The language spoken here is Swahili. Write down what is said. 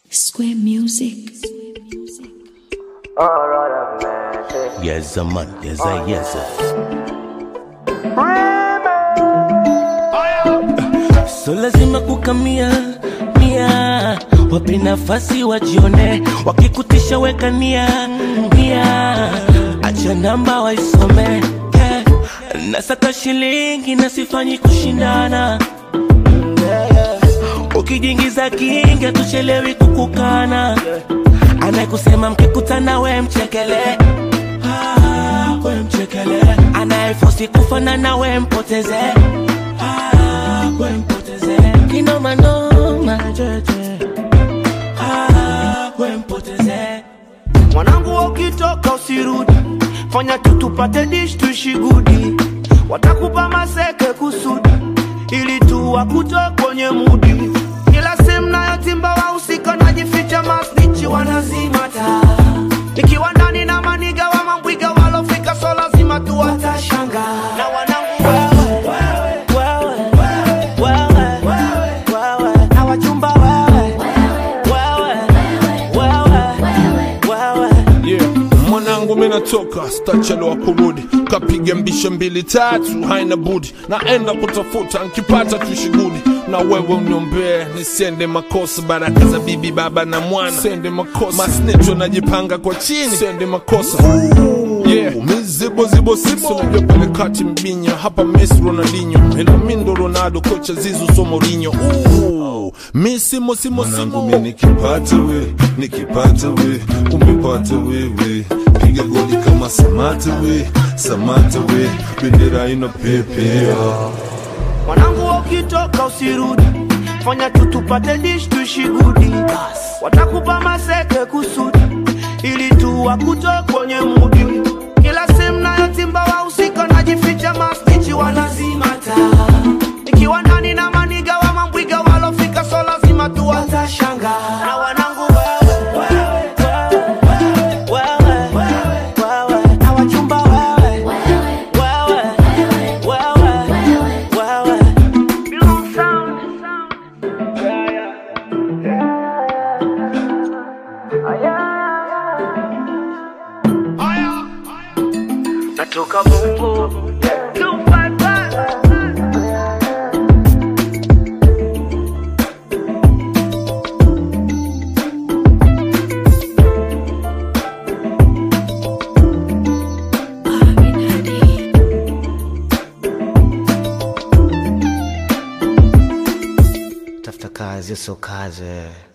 Square Music. Yes, man. Yes, I, yes. So lazima kukamia mia, wape nafasi wajione, wakikutisha weka nia nia, acha namba waisome yeah. Nasaka shilingi na sifanyi kushindana Ukijiingiza kinga tuchelewi kukukana Anayekusema mkikutana we mchekele ah, we mchekele Anayefosi kufanana we mpoteze ah, we mpoteze Kinoma noma jeje ah, we mpoteze mwanangu ukitoka usirudi fanya tu tupate dish tuishi gudi watakupa maseke kusudi ili tu wakutoe kwenye mudi kila sehemu nayotimba wahusika najificha masnichi wanazima taa ikiwa ndani na maniga wa mambwiga walofika so lazima tu watashanga na wanangu wewe wewe wewe wewe na wachumba wewe wewe wewe wewe yeah. mwanangu minatoka stachelewa kurudi kapiga mbishe mbili tatu haina budi naenda kutafuta nkipata tushigudi na wewe uniombee nisende makosa baraka za bibi baba na mwana sende makosa masnecho najipanga kwa chini sende makosa Yeah. mizibo zibo sibo unajua pale kati mbinya hapa Messi Ronaldinho ila mindo Ronaldo kocha Zizu so Mourinho Ooh, mi simo simo mwanangu simo mi nikipata we nikipata we umepata wewe piga goli kama samata we samata we bendera ina pepea mwanangu ukitoka usirudi fanya tu tupate dish tuishi gudi watakupa maseke kusudi ili tu wakutoe kwenye mudi kila sehemu nayotimba wahusika najificha mastichi wanazima taa ikiwa ndani na maniga wa mambwiga walofika so lazima tu watashanga na wanangu wewe wewe wewe wewe wewe na wachumba wewe wewe wewe wewe natoka bongo Arvin Hadi. tafuta kazi sio kazi